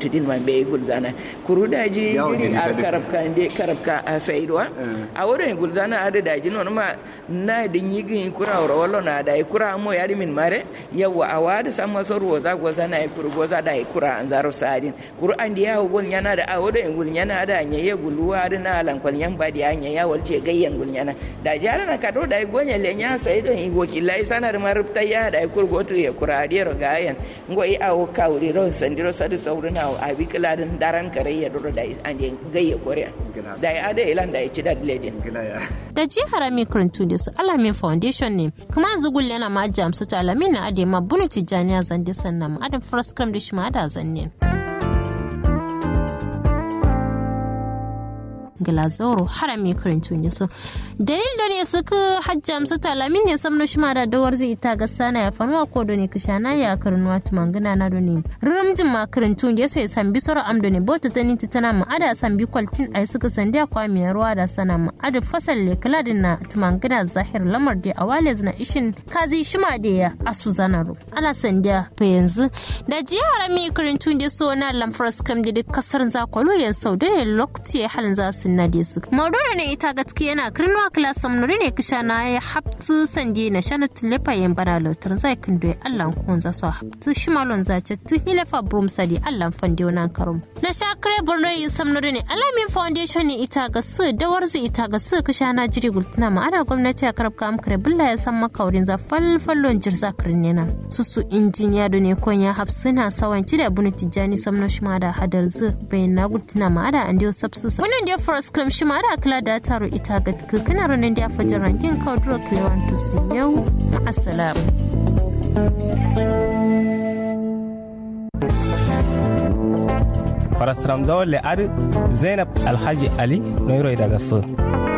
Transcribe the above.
tudin man be gulzana kuru daji jiri a karabka inde karabka a saidwa a wurin gulzana ada daji non ma na din yigin kura wala wala na da kura mo yari min mare yawa a wada sama sorwo za goza na kuru goza da kura an zaro sadin kuru an diya gol nyana da a wurin gul nyana da nya ye guluwa da na lan kwal yan badi anya ya walce gayyan gul nyana da jara na kado da gonya le nya sai don i wakilai sanar marubta ya da kuru goto ya kura adiyar gayan ngo i awo kawri ro sandiro sadu sauruna a bikla din daran kare ya duro da an gayya korea da ya ada ilan da ya ci da ledin da jihar mai karantu da su alamin foundation ne kuma zugul yana ma jamsu ta alamin na ade ma bunu tijjaniya zande sannan ma adam first cram da shi ma da zanne glazoro harami karantu ne so dalil da ne suka hajjam su talamin ne samno shi da dawar zai ita ga sana ya fanuwa ko da ne kishana ya karnuwa tumangana na do ne ramjin ma karantu ne so ya sambi soro amdo ne bota ta ninti tana ma ada sambi kwaltin ai suka sandi kwa mai ruwa da sana ma ada fasal le kaladin na tumangana zahir lamar da awale na ishin kazi shima da ya asu zanaro ala sandiya fa yanzu da ji harami karantu ne so na lamfras kam da kasar zakwalo ya sau da ne lokaci halin za su na desu maudura ne ita gaskiya yana kirnuwa kilasan nuri ne kisha na ya haptu sandi na shana tilepa yin bana lautar zai kindo ya allan kun za su haptu shimalon zace tu hilefa brum sadi allan fandi wani karum na shakare borno yi sam nuri ne alamin foundation ne ita ga su dawar zai ita ga su kisha na jiri gultuna ma ana gwamnati a karab kam kare bulla ya san makaurin za falfallon jirza kirin yana su su injiniya da ne kon ya hapsu na sawanci da bunu tijjani samno shima da hadar zu bayan na gultuna ma ada an diyo sabsu wannan da first cream shi ma da kula da taro ita ga kana ranar da fajar rankin kauduro klewan tusi yau ma'asalam. farasram zawon le'ar zainab alhaji ali noiro daga su